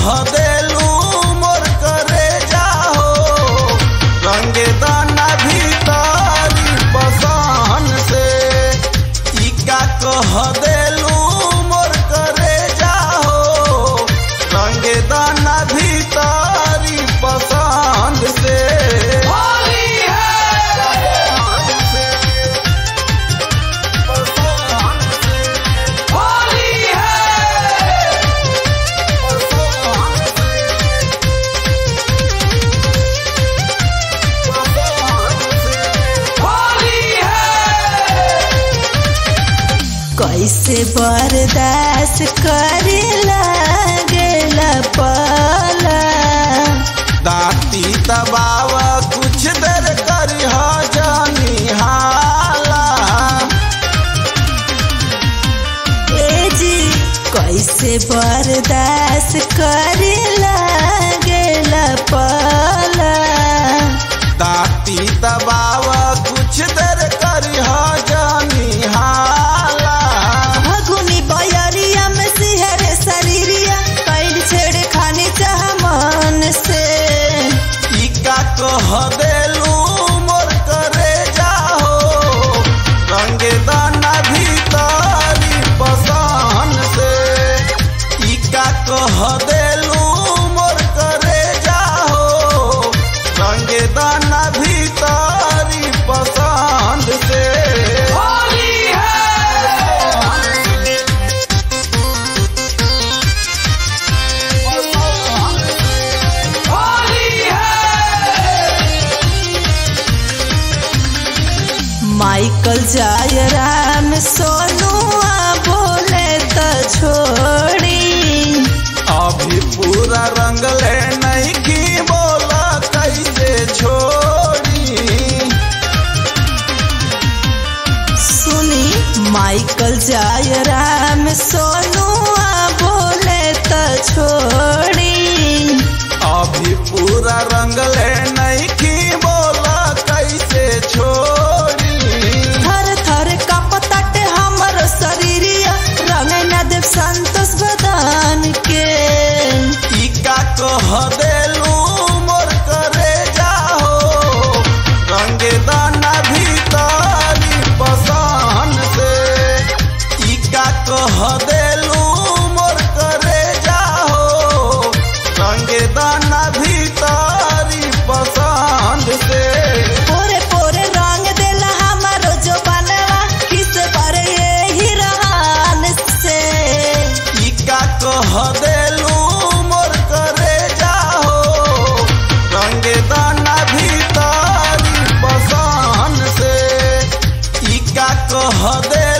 कह देलू मोर करे जाहो रंगे दाना भीतरी पसान से ई का कह देलू मोर करे जाहो रंगे दाना भीतरी पसंद से होली है होली है होली है कैसे बर्दाश्त करे लागेला पाला दाती दबाव कुछ देर करी हो जानी हाला ए जी कैसे बर्दाश्त करे लागेला पाला दाती दबाव कुछ देर करी हो जानी हाला भगुनी बयरिया में सिहर शरीरिया कैल छेड़ खाने चाह मन से ई का कह देलू मोर करे जाहो रंगे दाना भीतरी पसान से ई का कह देलू मोर करे जाहो रंगे दाना भीतरी पसंद से होली है होली है माइकल जाय राम सोनुआ बोले त छोड़ी अभी पूरा रंग ले नहीं की बोला कैसे छोड़ी सुनी माइकल जाय राम सोनुआ बोले त छोड़ी अभी पूरा रंग ले नहीं की बोला कैसे छोड़ी थर थर कपतट हमर शरीरिया रंग न देव संतोष बदान के ई का कह देलू मोर करे जाहो रंगे दाना भीतरी पसान से ई का कह देलू मोर करे जाहो रंगे दाना भीतरी पसंद से पोरे पोरे रंग देला हमारो जो बनवा किस पर ये रहन से ई का कह देलू मोर करे जाहो रंगे दाना भीतरी पसान से ई का कह दे